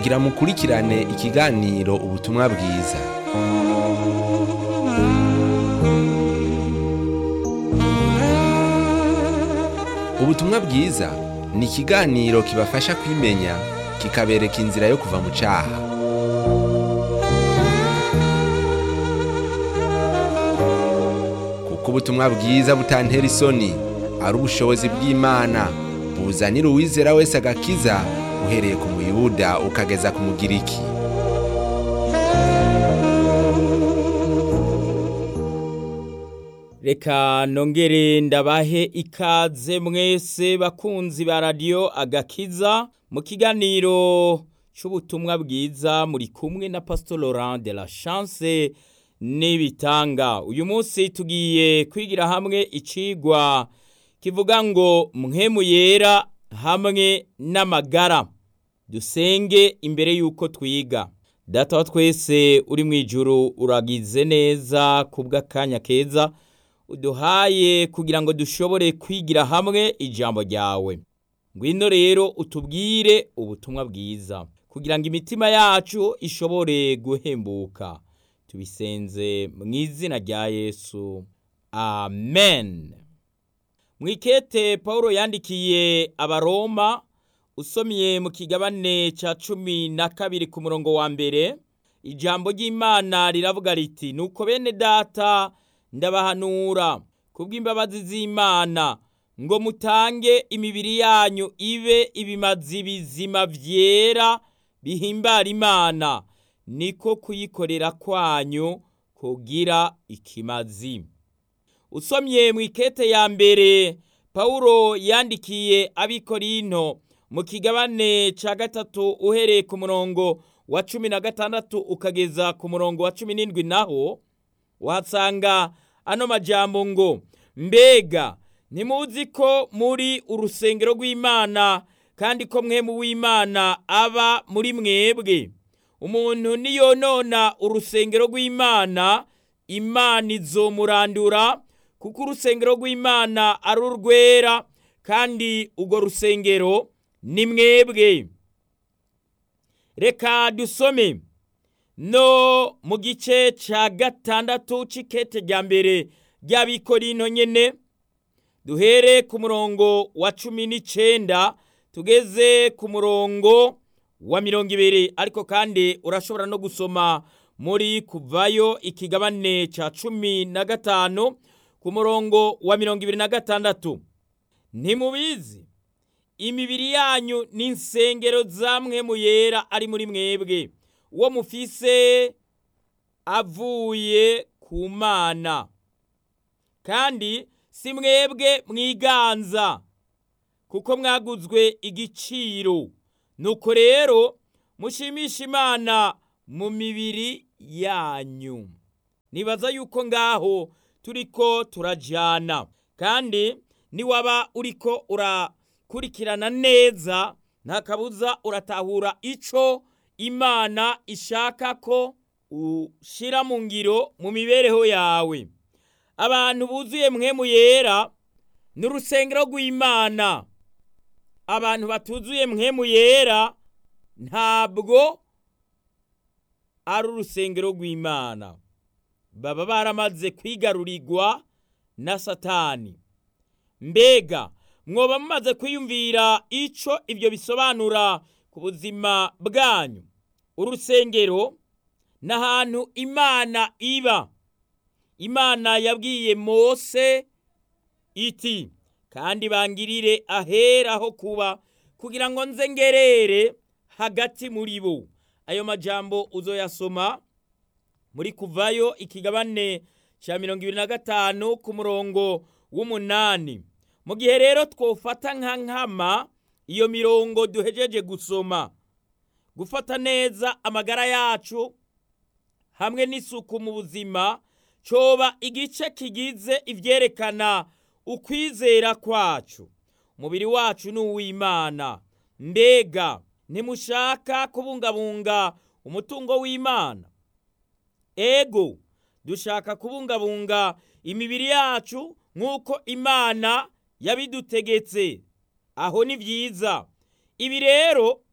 mugira mukurikirane ikiganiro ubutumwa bwiza ubutumwa bwiza ni ikiganiro kibafasha kwimenya kikabereka inzira yo kuva mu cyaha kuko ubutumwa bwiza butantera isoni ari ubushobozi bw'imana buzanira uwizera wese agakiza uhereye ku muyuda ukageza ku mugiriki reka nongere ndabahe ikaze mwese bakunzi ba radiyo agakiza mu kiganiro cy'ubutumwa bwiza muri kumwe na pastor Laurent de la chance n'ibitanga uyu munsi tugiye kwigira hamwe icigwa kivuga ngo mwemu yera hamwe n'amagara dusenge imbere y'uko twiga data wa twese uri mu ijuru uragize neza kubw'akanya keza uduhaye kugira ngo dushobore kwigira hamwe ijambo ryawe ngwino rero utubwire ubutumwa bwiza kugira ngo imitima yacu ishobore guhembuka tubisenze mu izina rya yesu amen mwikete paul yandikiye abaroma usomye mu kigabane cya cumi na kabiri ku murongo wa mbere ijambo ry'imana riravuga riti nuko bene data ndabahanura kubw'imbabazi z'imana ngo mutange imibiri yanyu ibe ibimazi bizima vyera bihimbara imana niko kuyikorera kwanyu kugira ikimazi usomye mu ikete ya mbere pawulo yandikiye abikorinto mu kigabane ca gatatu uhereye ku murongo wa cumi na gatandatu ukageza ku murongo wa cumi n'indwi naho uhasanga ano majambo ngo mbega ntimuzi ko muri urusengero rw'imana kandi ko mwemu w'imana aba muri mwebwe umuntu niyonona urusengero rw'imana imana izomurandura kuko urusengero rw'imana ari urwera kandi urwo rusengero ni mwebwe reka dusome no mu gice cya gatandatu c'ikete rya mbere ry'abikorino nyene duhere ku murongo wa cumi n'icenda tugeze ku murongo wa mirongo ibiri ariko kandi urashobora no gusoma muri kuvayo ikigabane ca cumi na gatanu ku murongo wa mirongo ibiri na gatandatu ntimubizi imibiri yanyu n'insengero zamwe mu yera ari muri mwebwe uwo mufise avuye ku mana kandi si mwebwe mwiganza kuko mwaguzwe igiciro nuko rero mushimisha imana mu mibiri yanyu nibaza yuko ngaho turiko turajana kandi niwaba uriko urakurikirana neza nta kabuza uratahura ico imana ishaka ko ushira mu ngiro mu mibereho yawe abantu buzuye mwemu yera ni urusengero rw'imana abantu batuzuye mwemu yera ntabwo ari urusengero rw'imana baba baramaze kwigarurirwa na satani mbega mwoba mumaze kwiyumvira ico ibyo bisobanura ku buzima bwanyu urusengero ni ahantu imana iba imana yabwiye mose iti kandi bangirire ahera ho kuba kugira ngo nze ngerere hagati muri bo ayo majambo uzoyasoma muri kuvayo ikigabane cya mirongo ibiri na gatanu ku murongo w'umunani mu gihe rero twofata nka nkama iyo mirongo duhejeje gusoma gufata neza amagara yacu hamwe n'isuku mu buzima coba igice kigize ivyerekana ukwizera kwacu umubiri wacu ni uw'imana mbega ntimushaka kubungabunga umutungo w'imana ego dushaka kubungabunga imibiri yacu nk'uko imana yabidutegetse aho ni byiza ibi rero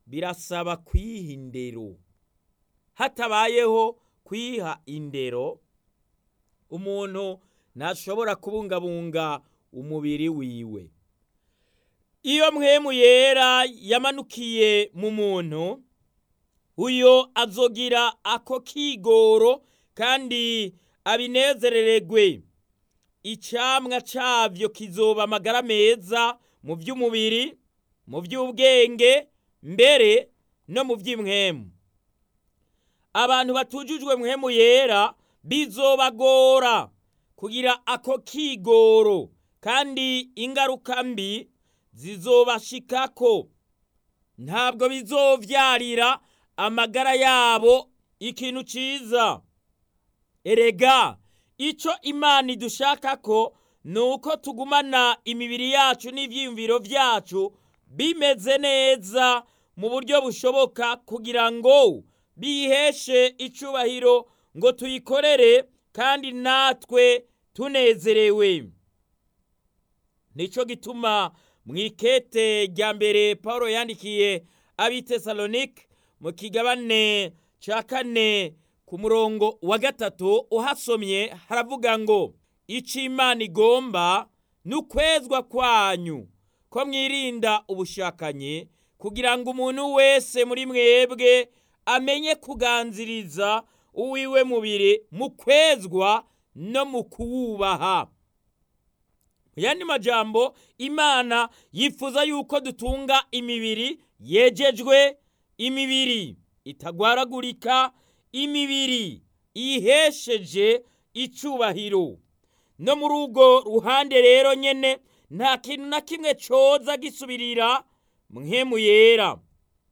birasaba kwiha indero hatabayeho kwiha indero umuntu ntashobora kubungabunga umubiri wiwe iyo mwemu yera yamanukiye mu muntu uyo azogira ako kigoro kandi abinezerererwe icamwa cavyo kizoba amagara meza mu by'umubiri mu by'ubwenge mbere no mu by'imwemu abantu batujujwe mwemu yera bizobagora kugira ako kigoro kandi ingaruka mbi zizobashikako ntabwo bizovyarira amagara yabo ikintu ciza erega ico imana idushakako ni uko tugumana imibiri yacu n'ivyiyumviro vyacu bimeze neza mu buryo bushoboka kugira ngo biheshe icubahiro ngo tuyikorere kandi natwe tunezerewe nico gituma mu ikete rya mbere paul yandikiye abitesalonike mu kigabane ca kane ku murongo wa gatatu uhasomye haravuga ngo ico imana igomba ni ukwezwa kwanyu ko mwirinda ubushakanyi kugira ngo umuntu wese muri mwebwe amenye kuganziriza uwiwe mubiri mu kwezwa no mu kuwubaha mu yandi majambo imana yifuza yuko dutunga imibiri yejejwe imibiri itagwaragurika imibiri ihesheje icubahiro no muri urwo ruhande rero nyene nta kintu na kimwe coza gisubirira mwemu yera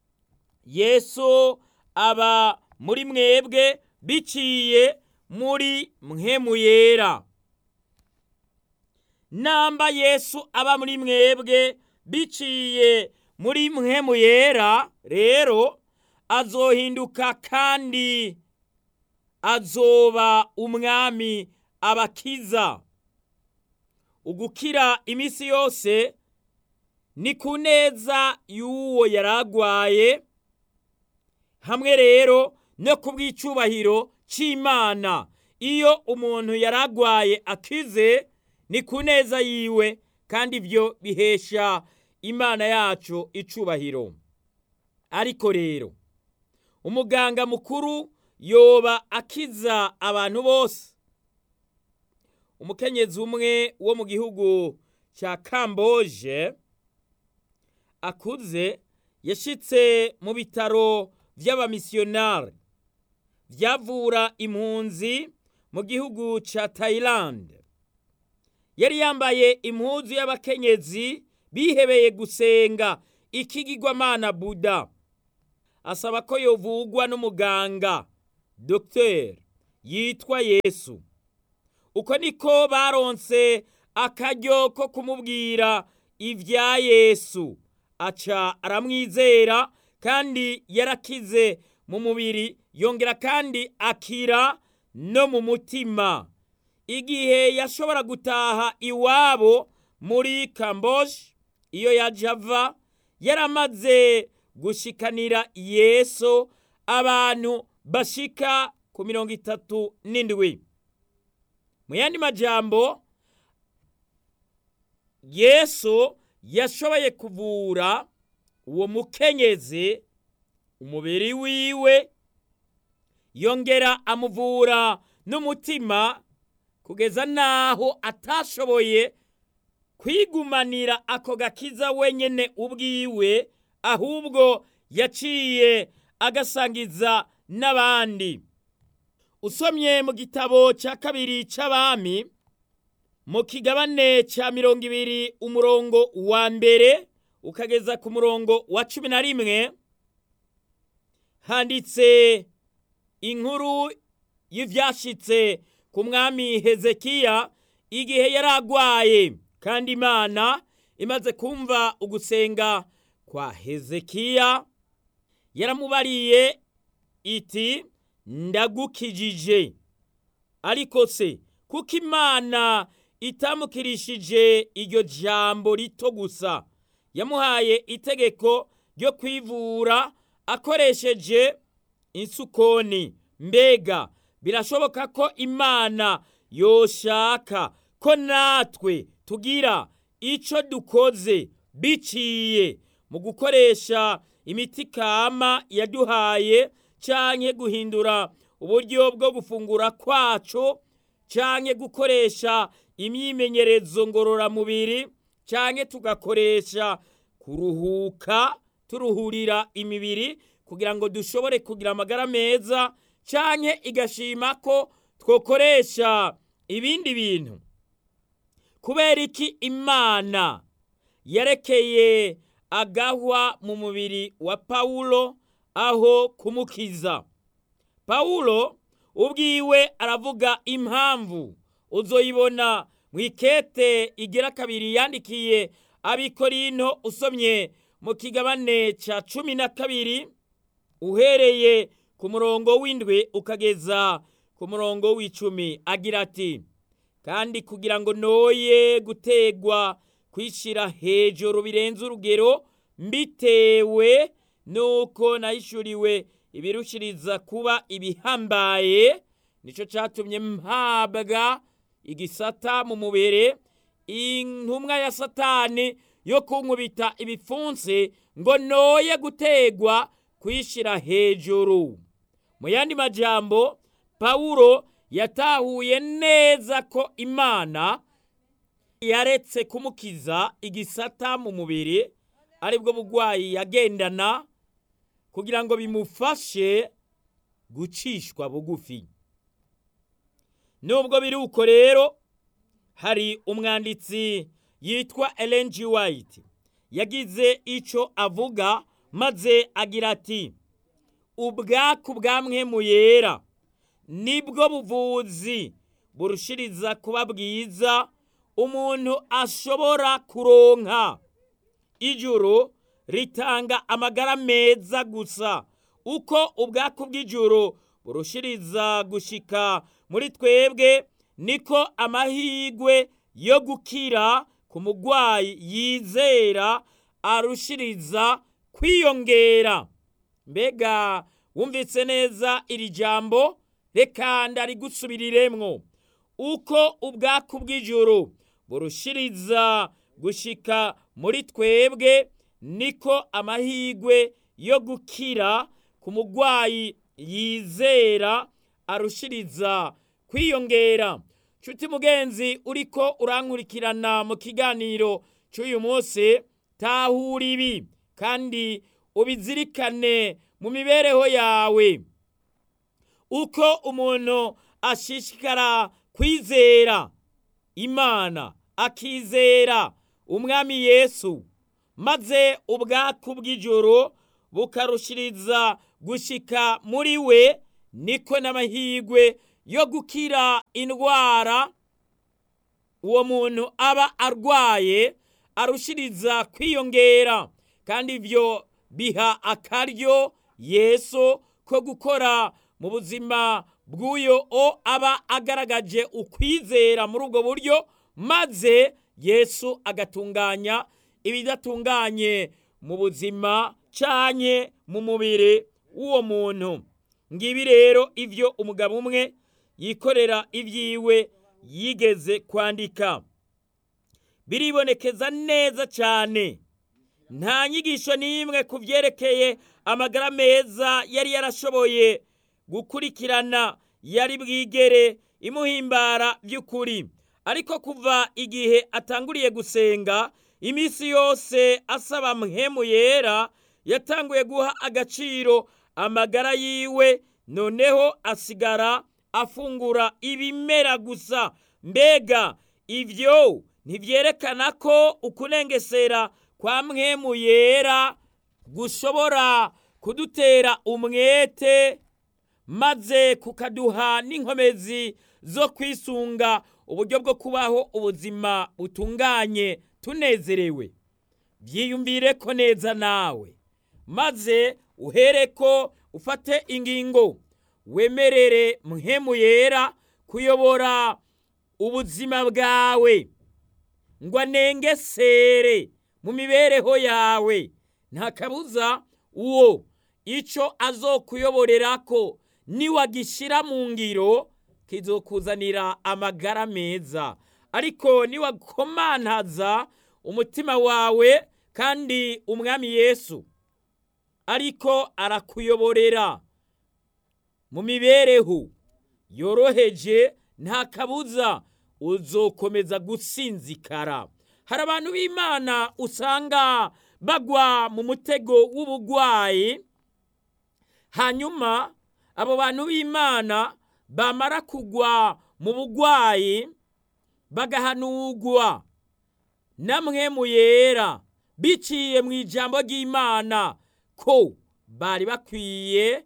yesu aba muri mwebwe biciye muri mwemu yera namba yesu aba muri mwebwe biciye muri mwemu yera rero azohinduka kandi azoba umwami abakiza ugukira iminsi yose ni ku neza y'uwo yaragwaye hamwe rero no ku bw'icubahiro c'imana iyo umuntu yaragwaye akize ni ku neza yiwe kandi ibyo bihesha imana yacu icubahiro ariko rero umuganga mukuru yoba akiza abantu bose umukenyezi umwe wo mu gihugu cya kamboje akuze yashitse mu bitaro by'abamisiyonari byavura impunzi mu gihugu cya tayilande yari yambaye impuzu y'abakenyezi bihebeye gusenga ikigirwamana buda asaba ko yovugwa n'umuganga dogiteri yitwa yesu uko niko baronse akaryo ko kumubwira ibya yesu aca aramwizera kandi yarakize mu mubiri yongera kandi akira no mu mutima igihe yashobora gutaha iwabo muri kamboje iyo yaje ava yaramaze gushikanira yesu abantu bashika ku mirongo itatu n'indwi mu yandi majambo yesu yashoboye kuvura uwo mukenyezi umubiri wiwe yongera amuvura n'umutima kugeza n'aho atashoboye kwigumanira ako gakiza wenyine ubwiwe ahubwo yaciye agasangiza n'abandi usomye mu gitabo cya kabiri cy'abami mu kigabane cya mirongo ibiri umurongo wa mbere ukageza ku murongo wa cumi na rimwe handitse inkuru y'ibyashyitse ku mwami hezekiya igihe yari agwaye kandi imana imaze kumva ugusenga kwa hezekiya yaramubariye iti ndagukijije ariko se kuko imana itamukirishije iryo jambo rito gusa yamuhaye itegeko ryo kwivura akoresheje insukoni mbega birashoboka ko imana yoshaka ko natwe tugira icyo dukoze biciye mu gukoresha imiti kama yaduhaye cyangwa guhindura uburyo bwo gufungura kwacu cyangwa gukoresha imyimenyerezo ngororamubiri cyangwa tugakoresha kuruhuka turuhurira imibiri kugira ngo dushobore kugira amagara meza cyangwa igashima ko twakoresha ibindi bintu kubera iki imana yarekeye agahwa mu mubiri wa pawulo aho kumukiza pawulo ubwiwe aravuga impamvu uzoyibona mu ikete igira kabiri yandikiye abikorino usomye mu kigabane cya cumi na kabiri uhereye ku murongo w'indwi ukageza ku murongo w'icumi agira ati kandi kugira ngo noye gutegwa kwishyira hejuru birenze urugero mbitewe nuko nayishuriwe ibirushiriza kuba ibihambaye nicyo cyatumye mpabwa igisata mu mubiri intumwa ya satani yo kunkubita ibipfunsi ngo noye gutegwa kwishyira hejuru mu yandi majambo pawulo yatahuye neza ko imana yaretse kumukiza igisata mu mubiri aribwo burwayi yagendana kugira ngo bimufashe gucishwa bugufi nubwo biri uko rero hari umwanditsi yitwa Ellen G. White yagize icyo avuga maze agira ati ubwaku bwamwe yera nibwo buvuzi burushiriza kuba bwiza umuntu ashobora kuronka ijuru ritanga amagara meza gusa uko ubwaku bw'ijuru burushiriza gushika muri twebwe niko amahirwe yo gukira ku murwayi yizera arushiriza kwiyongera mbega wumvise neza iri jambo reka ndarigusubiriremwo uko ubwaku bw'ijuru burushiriza gushika muri twebwe niko amahirwe yo gukira ku murwayi yizera arushiriza kwiyongera nshuti mugenzi uriko urankurikirana mu kiganiro cy'uyu munsi tahura ibi kandi ubizirikane mu mibereho yawe uko umuntu ashishikara kwizera imana akizera umwami yesu maze ubwaku bw'ijoro bukarushiriza gushika muri we niko n'amahirwe yo gukira indwara uwo muntu aba arwaye arushiriza kwiyongera kandi ibyo biha akaryo yesu ko gukora mu buzima bw'uyo o aba agaragaje ukwizera muri ubwo buryo maze yesu agatunganya ibidatunganye mu buzima cyanye mu mubiri w'uwo muntu ngibi rero ibyo umugabo umwe yikorera ibyiwe yigeze kwandika biribonekeza neza cyane nta nyigisho n'imwe ku byerekeye amagara meza yari yarashoboye gukurikirana yari bwigere imuhimbara by'ukuri ariko kuva igihe atanguriye gusenga iminsi yose asaba mpemu yera yatanguye guha agaciro amagara yiwe noneho asigara afungura ibimera gusa mbega ibyo ntibyerekana ko ukunengesera kwa mwemu yera gushobora kudutera umwete maze kukaduha n'inkomezi zo kwisunga uburyo bwo kubaho ubuzima butunganye tunezerewe byiyumvire ko neza nawe maze uhere ko ufate ingingo wemerere muhemu yera kuyobora ubuzima bwawe ngo anengesere mu mibereho yawe nta kabuza uwo icyo azokuyoborera ko niwagishyira mu ngiro kizokuzanira amagara meza ariko niwakomantaza umutima wawe kandi umwami yesu ariko arakuyoborera mu mibereho yoroheje nta kabuza uzokomeza gusinzikara hari abantu b'imana usanga bagwa mu mutego w'ubugwayi hanyuma abo bantu b'imana bamara kugwa mu bugwayi bagahanugwa namwe mu yera biciye mu ijambo ry'imana ko bari bakwiye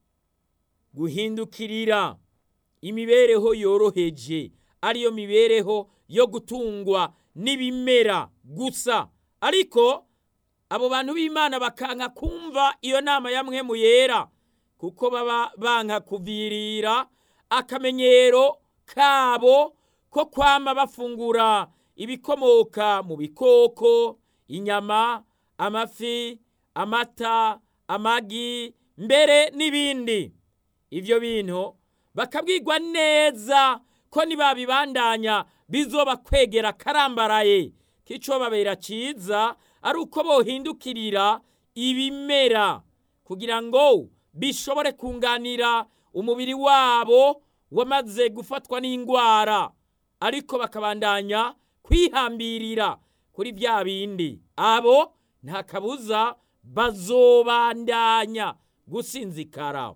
guhindukirira imibereho yoroheje ariyo mibereho yo gutungwa n'ibimera gusa ariko abo bantu b'imana bakanka kumva iyo nama ya mwe mu yera kuko baba banka kuvirira akamenyero kabo ko kwama bafungura ibikomoka mu bikoko inyama amafi amata amagi mbere n'ibindi ibyo bintu bakabwirwa neza ko nibabibandanya bizoba kwegera karambaraye k'ico babera ciza ari uko bohindukirira ibimera kugira ngo bishobore kunganira umubiri wabo wamaze gufatwa n'indwara ariko bakabandanya kwihambirira kuri bya bindi abo nta kabuza bazobandanya gusinzikara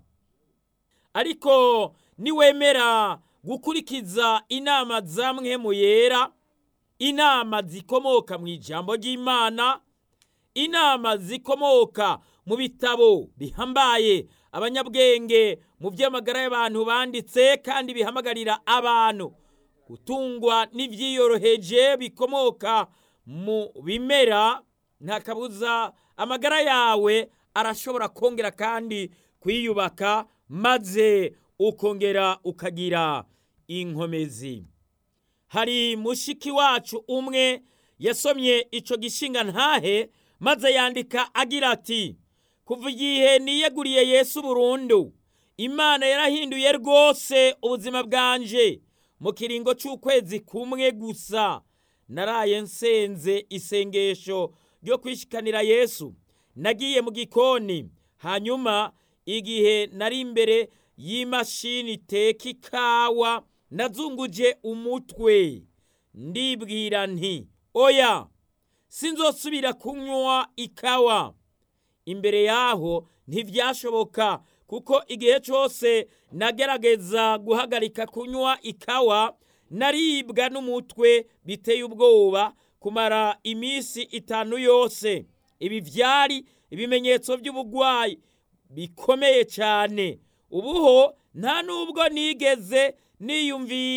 ariko niwemera gukurikiza inama zamwe mu yera inama zikomoka mu ijambo ry'imana inama zikomoka mu bitabo bihambaye abanyabwenge mu by'amagara y'abantu banditse kandi bihamagarira abantu gutungwa n'ibyiyoroheje bikomoka mu bimera nta kabuza amagara yawe arashobora kongera kandi kwiyubaka maze ukongera ukagira inkomezi hari mushiki wacu umwe yasomye icyo gishinga ntahe maze yandika agira ati kuva igihe niyeguriye yesu burundu imana yarahinduye rwose ubuzima bwanje mu kiringo cy'ukwezi kumwe gusa naraye nsenze isengesho ryo kwishikanira yesu nagiye mu gikoni hanyuma igihe nari imbere y'imashini iteka ikawa nazunguje umutwe ndibwira nti oya sinzosubira kunywa ikawa imbere yaho ntibyashoboka kuko igihe cyose nagerageza guhagarika kunywa ikawa naribwa n'umutwe biteye ubwoba kumara iminsi itanu yose ibi byari ibimenyetso by'ubugwayi bikomeye cyane ubuho nta nubwo nigeze niyumvira